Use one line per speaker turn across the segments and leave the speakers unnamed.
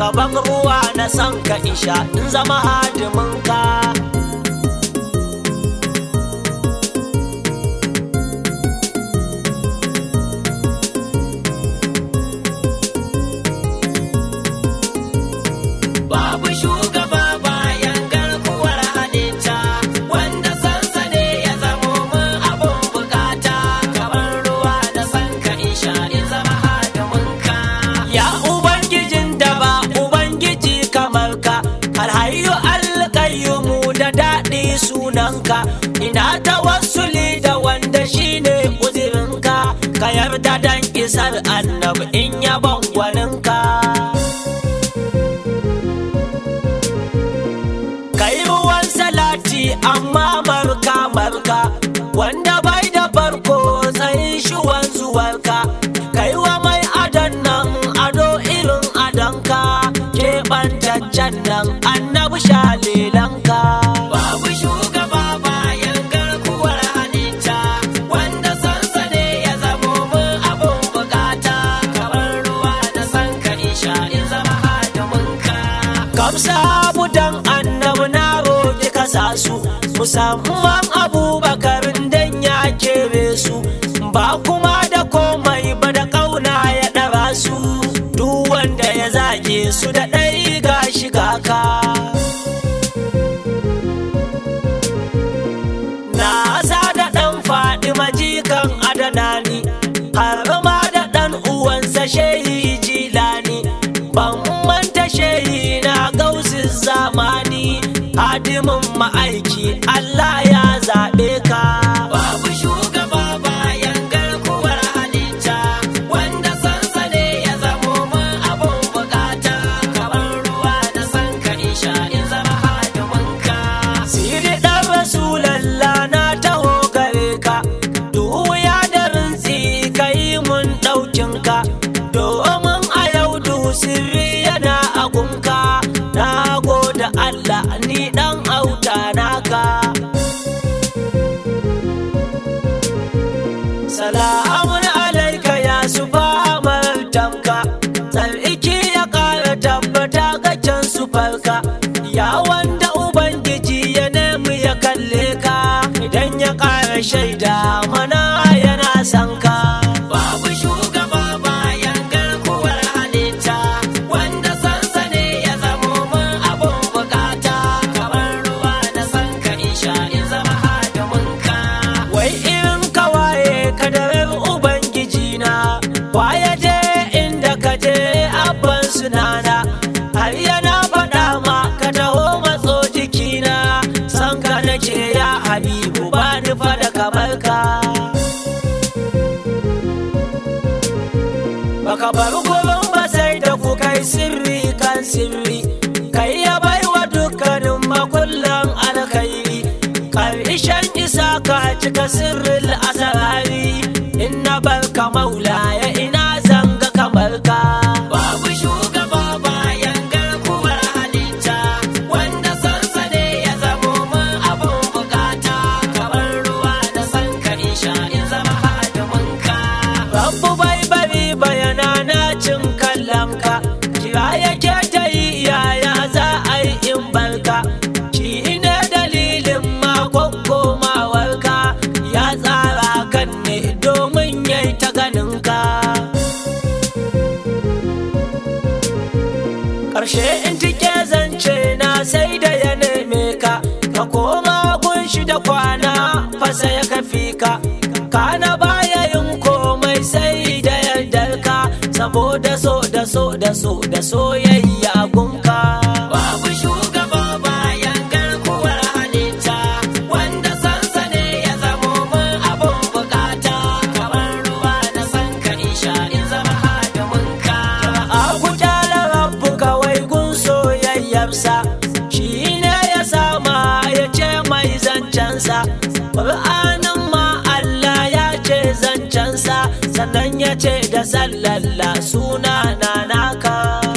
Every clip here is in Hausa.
ka ban ruwa na san ka isha in zama hadimin ka babu shugaba bayan garkuwar halitta wanda sansa ne ya zamo mun abun bukata kamar ruwa da sanka isha in zama hadiminka ya ubangijin da ba ubangiji kamar ka alhayu alƙayyumu da daɗi sunanka ina tawassuli da wanda shine uzirinka ka yarda dan isar annabi in yabon gwaninka kai ruwan salati amma marka marka wanda bai da farko tsayin shi wanzuwarka kai wa mai adon nan ado irin adonka keɓantaccen nan annabi shalilanka babu shugaba bayan garkuwar halitta wanda sansa ne ya zamo mun abun bukata kamar ruwa da sanka isha in zama hadiminka kamsa dan annabi na roƙi kasa su musamman abubakar dan ya kere su ba kuma da komai ba da ƙauna ya ɗara su duk wanda ya zage su da ɗai ga shiga ka na sa da ɗan faɗi majikan adanani har ma da ɗan uwansa shehi jilani ban manta shehi na gausin zamani hadimin ma'aiki Allah ya zaɓe ka babu shugaba bayan garkuwar halitta wanda sansa ne ya zamo mun abun bukata kamar ruwa da sanka isha in zama hadiminka siri ɗan rasulallah na taho gare ka duya da rintsi ka yi mun ɗaukinka domin a yau du sirri yana agunka na gode Allah ni ɗan auta naka salamun alaika ya su tamka tsarki ya ƙara tabbata ga can su farka ya wanda ubangiji ya nemi ya kalle ka idan ya ƙara shaida mana yana son ka babu shugaba bayan garkuwar halitta wanda sansa ne ya zamo mun abun bukata kamar ruwa da sanka isha in zama hadiminka wai irin kawaye kadarar ubangiji na waye je inda ka je abban sunana har yana faɗa ma ka taho matso jikina san ka nake ya habibu ba ni fada kamar ka baka bar gurin ba sai da ku kai sirri kan sirri kai ya baiwa dukkanin makullan alkhairi karshen isa ka cika sirrin asarari in na barka maula ya ina zanga kamar ka babu shugaba bayan garkuwar halitta wanda sansa ne ya zamo mun abun bukata kamar ruwa da sanka isha in zama hadiminka Rabbu bai bari bayana na cin kallonka kira yake ta yi yaya za a yi in barka shi ne dalilin makon komawarka ya tsara kan ne domin yayi ta ganinka ƙarshe in tike zance na sai da ya neme ka ka koma gunshi da kwana fasa ya kafi ka kana baya yin komai sai da yardar ka saboda so da so da so da soyayya gunka babu shugaba bayan garkuwar halitta wanda sansa ne ya zamo mun abun bukata kamar ruwa da sanka isha in zama hadiminka a kujala rabbu kawai gun soyayyarsa shi ne ya sama ya ce mai zancensa ƙur'anin ma Allah ya ce zancensa sannan ya ce da sallalla suna na naka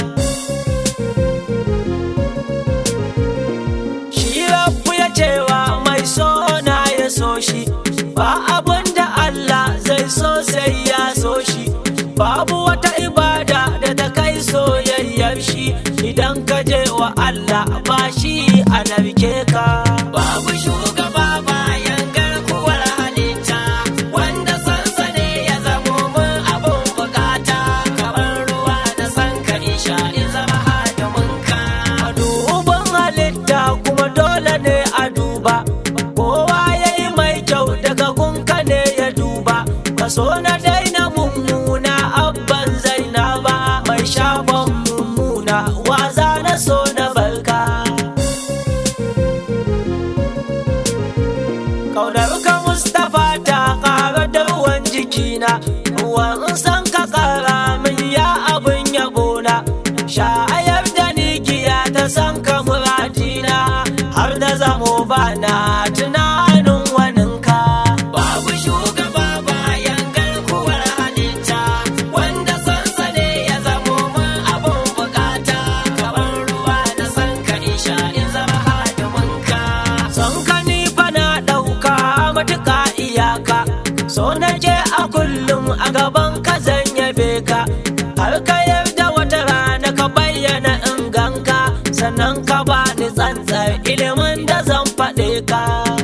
shi rabbu ya cewa mai so na ya so shi ba abin da Allah zai so sai ya so shi babu wata ibada da ta kai soyayyar shi wa Allah ba shi a narke ka
Babu shugaba bayan garkuwar halitta wanda sansane ya zamo mun abun bukata kamar ruwa da san ka isha in zama hadimin ka.
a duban halitta kuma dole ne a duba kowa ya yi mai kyau daga gunka ne ya duba kaso na daina mummuna abban zainaba mai shafan mummuna waza na so na barka Kaunar ka Mustapha ta ƙara da ruwan jikina, ruwan san ka ƙara min ya abin yabona. Shayar da ni giya ta san ka muradina, har da zamo bana tunanin waninka.
Babu shugaba bayan garkuwar halitta wanda sansane ya zamo mun abun bukata kamar ruwa da san ka isha in zama hadimin ka.
Son ka ni fa na ɗauka matuƙa iyaka, so nake a kullum a gaban ka zan yabe ka. Har ka yarda wata rana ka bayyana in ganka, sannan ka ba ni tsantsar ilimin da zan faɗe ka.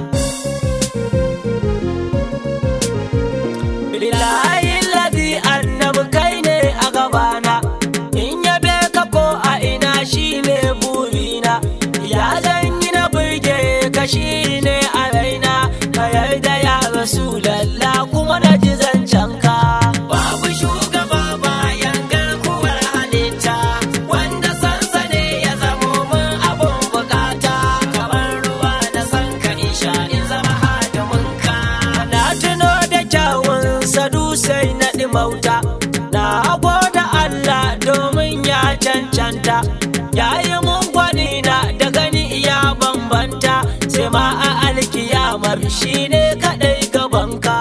Bilahi ladi annabi kai ne a gabana, in yabe ka ko a ina shi ne burina, ya zan yi na burge ka shi ne a raina, ka yarda ya rasu lalla kuma na ji zancen ka.
Babu shugaba bayan garkuwar halitta wanda sansane ya zamo mun abun bukata kamar ruwa da san ka isha in zama hadimin ka.
Na tuno da kyawun sadu sai na ɗimauta, na da Allah domin ya cancanta, ya yi mun gwani na da gani iya bambanta, sai ma a alkiyamar shi ne kaɗai gabanka.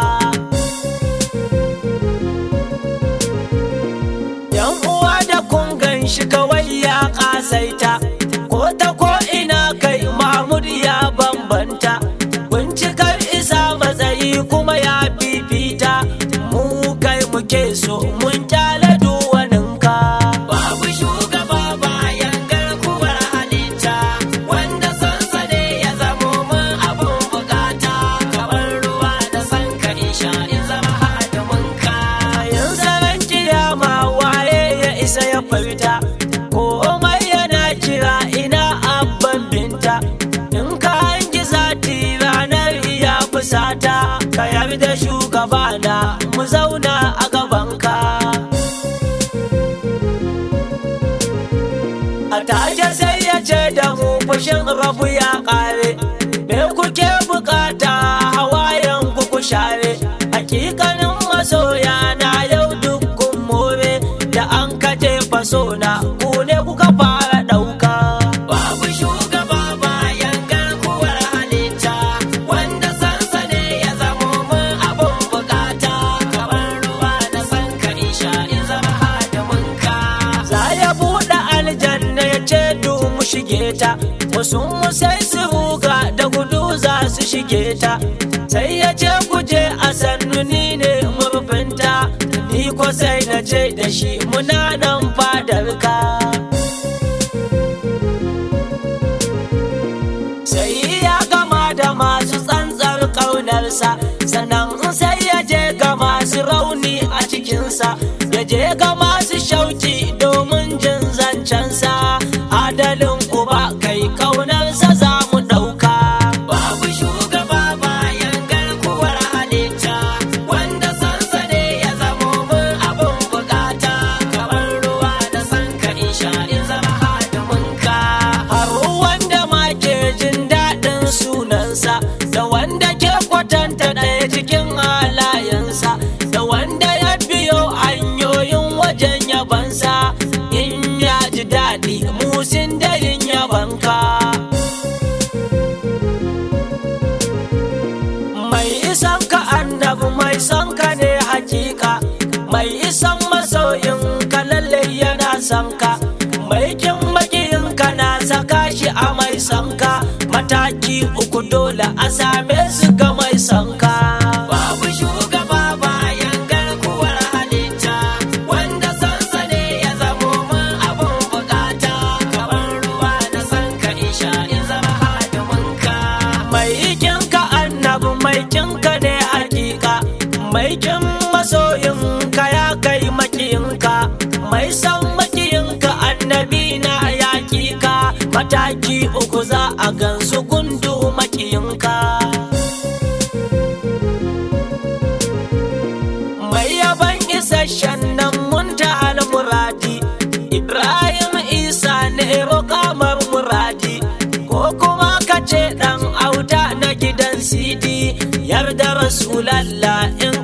Yan uwa da kun gan shi kawai ya ƙasaita, ko ta ko ina kai Mahmud ya bambanta. Bincikar isa matsayi kuma ya fifita, mu kai muke so mun kyale duwaninka.
Babu shugaba bayan garkuwar halitta wanda sansane ya zamo mun abun bukata kamar ruwa da san ka isha in zama hadimin ka.
Bayan tsaron kiyama waye ya isa ya furta, komai yana kira ina abban binta. In ka hangi zati ranar iya fusata, ka yarda shugabana mu zauna a gabanka. A take sai ya ce da mu fushin rabu ya ƙare, me kuke bukata hawayen ku ku share, hakikanin masoya na yau dukkan more da an kaje faso na ku ne kuka fara ɗauka.
Babu shugaba bayan garkuwar halitta wanda sansane ya zamo mun abun bukata kamar ruwa da san ka isha in zama hadimin ka.
Za ya buɗe aljanna ya ce du mu shige ta, wasu mu sai su ruga da gudu za su shige ta. Sai ya ce guje a sannu ni ne murfinta, ni ko sai na ce da shi muna nan fadar ka. Sai ya gama da masu tsantsar ƙaunarsa, sannan sai ya je ga masu rauni a cikinsa, ya je ga masu shauki domin jin zancensa, adalin uba kai ƙaunarsa za mu ɗauka.
Babu shugaba bayan garkuwar halitta wanda sansane ya zamo mun abun bukata kamar ruwa da san ka isha in zama hadimin ka.
har wanda ma ke jin daɗin sunansa da wanda ke kwatanta ɗaya cikin halayensa da wanda ya biyo hanyoyin wajen yabansa in ya ji daɗi musin da yin yabanka mai isan ka annabi mai son ka ne hakika mai isan masoyin ka lalle yana son ka mai kin makiyin ka na saka shi a mai son ka mataki uku dole a same su ga mai son ka
Babu shugaba bayan garkuwar halitta wanda sansane ya zamo mun abun bukata kamar ruwa da
isasshen nan munta muradi Ibrahim Isa ne roƙamar muradi ko kuma ka ce ɗan auta na gidan sidi yarda rasulallah in